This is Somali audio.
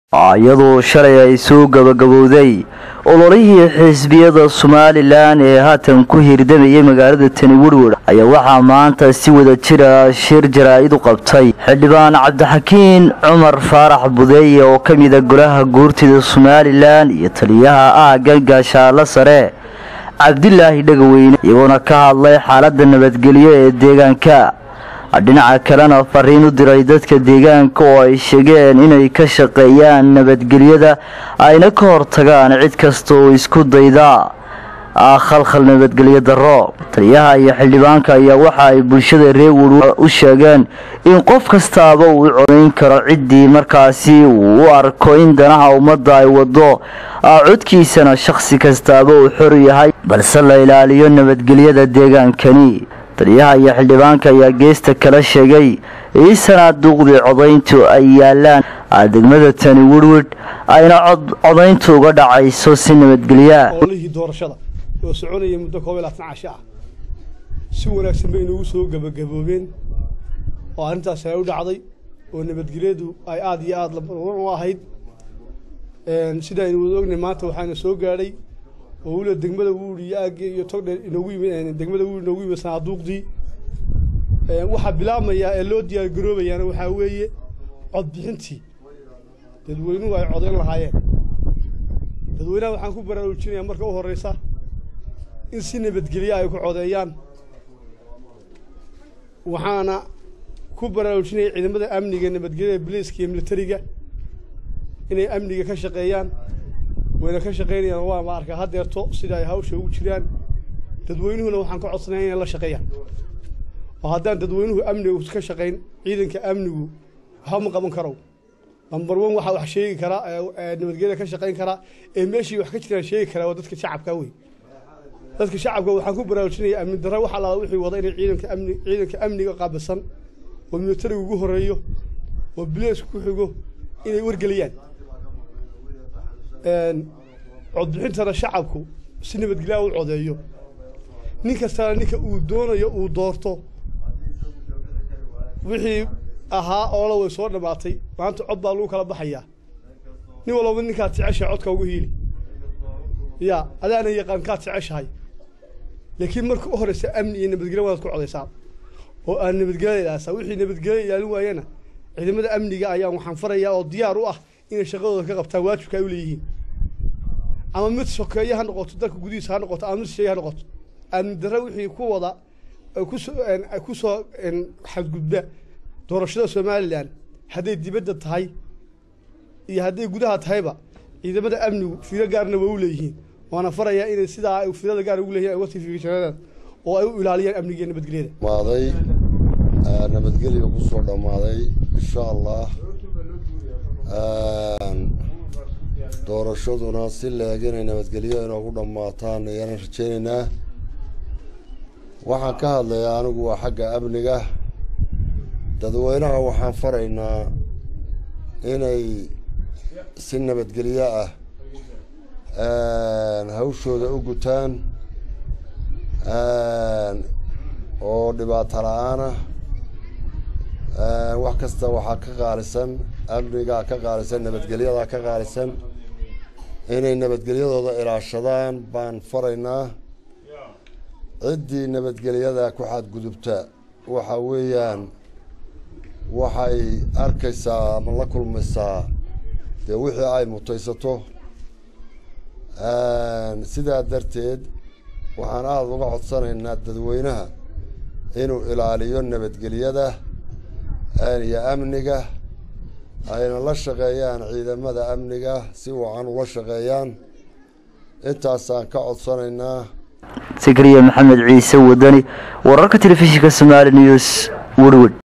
iyadoo shalay ay soo gabagabowday ololihii xisbiyada somalilan ee haatan ku hirdamayay magaalada tani werwer ayaa waxaa maanta si wada jira shir jaraa-id u qabtay xildhibaan cabdixakiin cumar faarax budeeye oo ka mida golaha guurtida somalilan iyo taliyaha aagga gaashaalo sare cabdilaahi dhagaweyne iyagoona ka hadlay xaalada nabadgelyo ee deegaanka dhinaca kalena fariin u diray dadka deegaanka oo ay sheegeen inay ka shaqeeyaan nabadgelyada ayna ka hortagaan cid kasta oo isku dayda khalkhal nabadgelyo daro taliyaha iyo xildhibaanka ayaa waxa ay bulshada reer werwer u sheegeen in qof kastaaba uu codayn karo ciddii markaasi uu u arko in danaha ummadda ay wado codkiisana shakhsi kastaaba uu xor yahay balse la ilaaliyo nabadgelyada deegaankani taliyaha iyo xildhibaanka ayaa geesta kala sheegay in sanaaduuqdii codayntu ay yaalaan degmada tani werwed ayna codayntu uga dhacayso si nabadgelyaa olihii doorashada oo soconaya muddo koob iyo labaatan casho ah si wanaagsan bay inoogu soo gabagaboobeen oo arrintaas ay u dhacday oo nabadgelyadu ay aada iyo aada u ahayd sida aynu wada ognay maanta waxaana soo gaadhay oo weliba degmada wuuri iyo aagge iyo togdheer inoogu yimid degmada wuuri inoogu yimid sanaaduuqdii waxaa bilaabmayaa ee loo diyaar garoobayaana waxaa weeye codbixintii dadweynuhu ay codayn lahaayeen dadweynaha waxaan ku baraarujinayaa marka u horreysa in si nabadgelya ay ku codeeyaan waxaana ku baraarujinaya ciidamada amniga nabadgelyada biliiska iyo militariga inay amniga ka shaqeeyaan wayna ka shaqaynayaan waa ma arkaa hadeerto sida ay hawsha ugu jiraan dadweynuhuna waxaan ka codsanaya inay la shaqeeyaan oo haddaan dadweynuhu amnigu ka shaqayn ciidanka amnigu waxba ma qaban karo lambar one waxaa wax sheegi karaa nabadgelyada ka shaqayn karaa ee meeshii wax ka jiraan sheegi karaa waa dadka shacabka wey dadka shacabka waxaan ku baraarujinaya amni darra wax allaala wixii wada inay ciidanka amni ciidanka amniga qaabilsan oo militariga ugu horeeyo oo bileesku ku xigo inay wargeliyaan codbixintana shacabku si nabadgelyaa u codeeyo nin kastana ninka uu doonayo uu doorto wixii ahaa oola way soo dhammaatay maanta cod baa lagu kala baxayaa nin walbaba ninkaad jeceshahay codka ugu hiili ya adaana yaqaan kaad jeceshahay laakiin marka u horeysa amni iyo nabadgelya waad ku codaysaa oo aan nabadgelya ilaalisa wixii nabadgelya ilaalin waayana ciidamada amniga ayaan waxaan farayaa oo diyaar u ah inay shaqadooda ka qabtaan waajibka ay u leeyihiin ama mid sokeeye ha noqoto dalka gudihiisa ha noqoto ama mid shisheeye ha noqoto amni darre wixii ku wada kusoo ku soo xadgudba doorashada somalilan hadday dibadda tahay iyo hadday gudaha tahayba ciidamada amnigu fiiro gaarna waa u leeyihiin waana farayaa inay sidaa ay fiirada gaar ugu leeyihin ay uga tifiirsadaan oo ay u ilaaliyaan amniga iyo nabadgelyada maaday nabadgelya kusoo dhammaaday insha allah doorashaduna si leeg inay nabadgelyo inoogu dhammaataan ayaanan rajeynaynaa waxaan ka hadlayaa anigu waa xagga amniga dadweynaha waxaan faraynaa inay si nabadgelyo ah hawshooda u gutaan oo dhibaato la-aanah wax kasta waxaa ka qaalisan amnigaa ka qaalisan nabadgelyadaa ka qaalisan inay nabadgelyadooda ilaashadaan baan faraynaa ciddii nabadgelyada ku xadgudubta waxa weeyaan waxay arkaysaa ama la kulmaysaa dee wixii ay mutaysato sidaa darteed waxaan aada uga codsanaynaa dadweynaha inuu ilaaliyo nabadgelyada iyo amniga ayna la shaqeeyaan ciidamada amniga si wacan ula shaqeeyaan intaasaan ka codsanaynaa sakariya maxamed ciise wadani wararka telefishinka somaali news werwed